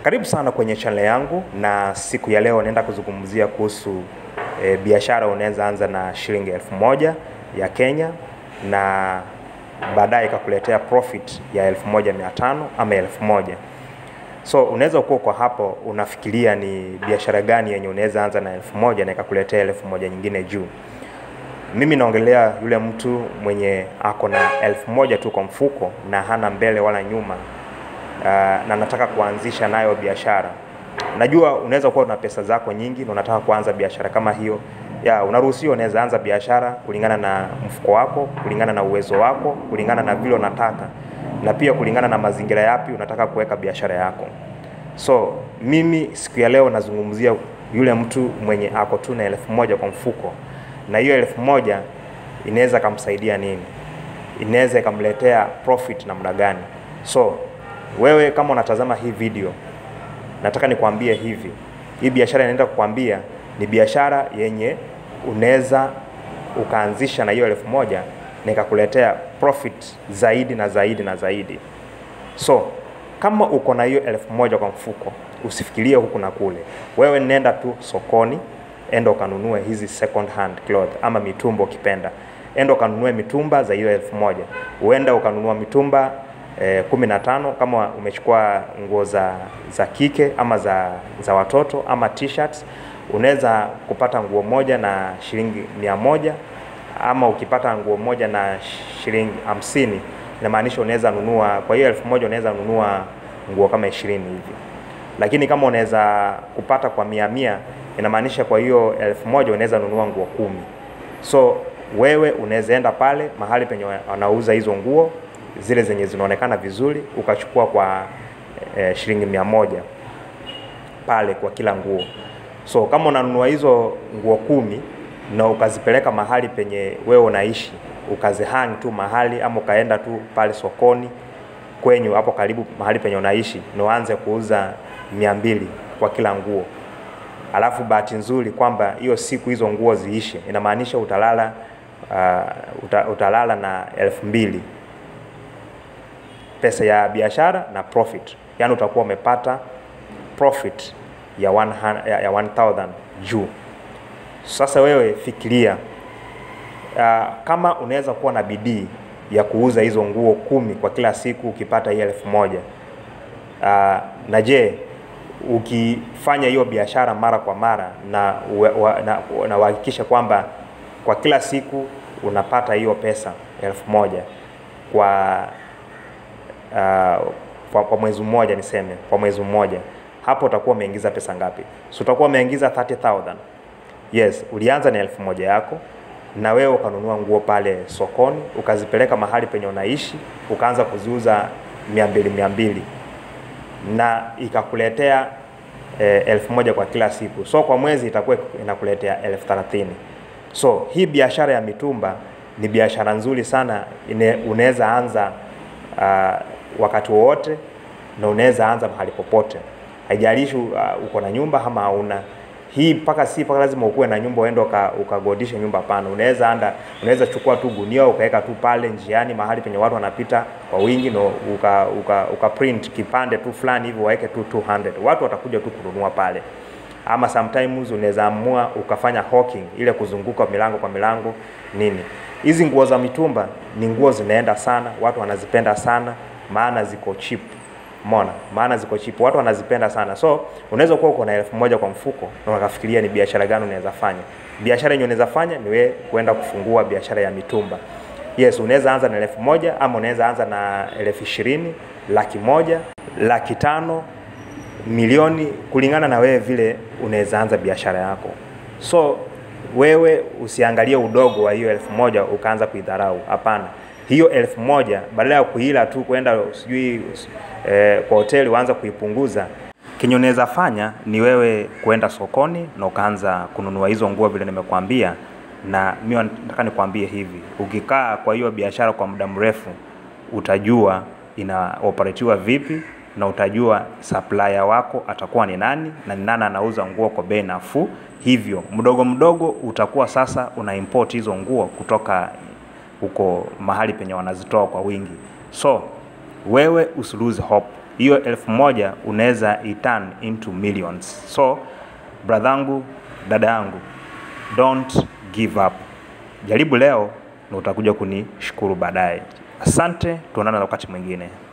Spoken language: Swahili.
Karibu sana kwenye channel yangu, na siku ya leo naenda kuzungumzia kuhusu e, biashara unaweza anza na shilingi elfu moja ya Kenya na baadaye ikakuletea profit ya elfu moja mia tano ama elfu moja So unaweza kuwa kwa hapo unafikiria ni biashara gani yenye unaweza anza na elfu moja na ikakuletea elfu moja nyingine juu. Mimi naongelea yule mtu mwenye ako na elfu moja tu kwa mfuko na hana mbele wala nyuma uh, na nataka kuanzisha nayo biashara. Najua unaweza kuwa una pesa zako nyingi na unataka kuanza biashara kama hiyo. Ya, unaruhusiwa unaweza anza biashara kulingana na mfuko wako, kulingana na uwezo wako, kulingana na vile unataka na pia kulingana na mazingira yapi unataka kuweka biashara yako. So mimi siku ya leo nazungumzia yule mtu mwenye ako tu na elfu moja kwa mfuko, na hiyo elfu moja inaweza ikamsaidia nini, inaweza ikamletea profit namna gani. So wewe kama unatazama hii video, nataka nikwambie hivi, hii biashara inaenda kukwambia ni biashara yenye unaweza ukaanzisha na hiyo elfu moja na ikakuletea profit zaidi na zaidi na zaidi. So kama uko na hiyo elfu moja kwa mfuko, usifikirie huku na kule. Wewe nenda tu sokoni, enda ukanunue hizi second hand cloth ama mitumba ukipenda, enda ukanunue mitumba za hiyo elfu moja. Uenda ukanunua mitumba eh, kumi na tano kama umechukua nguo za, za kike ama za, za watoto ama t-shirts, unaweza kupata nguo moja na shilingi mia moja ama ukipata nguo moja na shilingi hamsini inamaanisha unaweza nunua kwa hiyo elfu moja unaweza nunua nguo kama ishirini hivi, lakini kama unaweza kupata kwa mia mia inamaanisha kwa hiyo elfu moja unaweza nunua nguo kumi. So wewe unaweza enda pale mahali penye wanauza hizo nguo zile zenye zinaonekana vizuri ukachukua kwa e, shilingi mia moja pale kwa kila nguo. So kama unanunua hizo nguo kumi na ukazipeleka mahali penye wewe unaishi ukazihang tu mahali ama ukaenda tu pale sokoni kwenyu hapo karibu mahali penye unaishi na uanze kuuza mia mbili kwa kila nguo, alafu bahati nzuri kwamba hiyo siku hizo nguo ziishe, inamaanisha utalala uh, uta, utalala na elfu mbili pesa ya biashara na profit, yaani utakuwa umepata profit ya 100, ya 1000 juu. Sasa wewe fikiria, uh, kama unaweza kuwa na bidii ya kuuza hizo nguo kumi kwa kila siku ukipata hii elfu moja uh, na je, ukifanya hiyo biashara mara kwa mara na na uhakikisha kwamba kwa kila siku unapata hiyo pesa elfu moja kwa, uh, kwa, kwa mwezi mmoja niseme, kwa mwezi mmoja hapo utakuwa umeingiza pesa ngapi? So utakuwa umeingiza 30000 Yes, ulianza na elfu moja yako na wewe ukanunua nguo pale sokoni ukazipeleka mahali penye unaishi ukaanza kuziuza mia mbili mia mbili na ikakuletea eh, elfu moja kwa kila siku. So kwa mwezi itakuwa inakuletea elfu thelathini. So hii biashara ya mitumba ni biashara nzuri sana, unaweza anza uh, wakati wowote na unaweza anza mahali popote, haijalishi uh, uko na nyumba ama hauna hii mpaka si mpaka lazima ukuwe na nyumba uende ukagodisha nyumba. Hapana, unaweza anda, unaweza chukua tu gunia ukaweka tu pale njiani mahali penye watu wanapita kwa wingi no, uka, uka, uka print kipande tu fulani hivi waweke tu 200 watu watakuja tu kununua pale. Ama sometimes unaweza amua ukafanya hawking, ile kuzunguka milango kwa milango nini. Hizi nguo za mitumba ni nguo zinaenda sana, watu wanazipenda sana, maana ziko cheap Mona, maana ziko cheap, watu wanazipenda sana. So unaweza kuwa uko na elfu moja kwa mfuko na ukafikiria ni biashara gani unaweza fanya. Biashara yenye unaweza fanya ni wewe kwenda kufungua biashara ya mitumba. Yes, unaweza anza na elfu moja ama unaweza anza na elfu ishirini, laki moja, laki tano, milioni, kulingana na wewe vile unaweza anza biashara yako. So wewe usiangalie udogo wa hiyo elfu moja ukaanza kuidharau. Hapana, hiyo elfu moja badala ya kuila tu kwenda sijui eh, kwa hoteli uanza kuipunguza. Kenye unaweza fanya ni wewe kuenda sokoni na ukaanza kununua hizo nguo vile nimekuambia, na mimi nataka nikwambie hivi, ukikaa kwa hiyo biashara kwa muda mrefu utajua ina operatiwa vipi na utajua supplier wako atakuwa ni nani na ni nani anauza nguo kwa bei nafuu. Hivyo mdogo mdogo utakuwa sasa una import hizo nguo kutoka huko mahali penye wanazitoa kwa wingi. So wewe usilose hope, hiyo elfu moja unaweza iturn into millions. So bradhangu, dada yangu, don't give up. Jaribu leo na utakuja kunishukuru baadaye. Asante, tuonana wakati mwingine.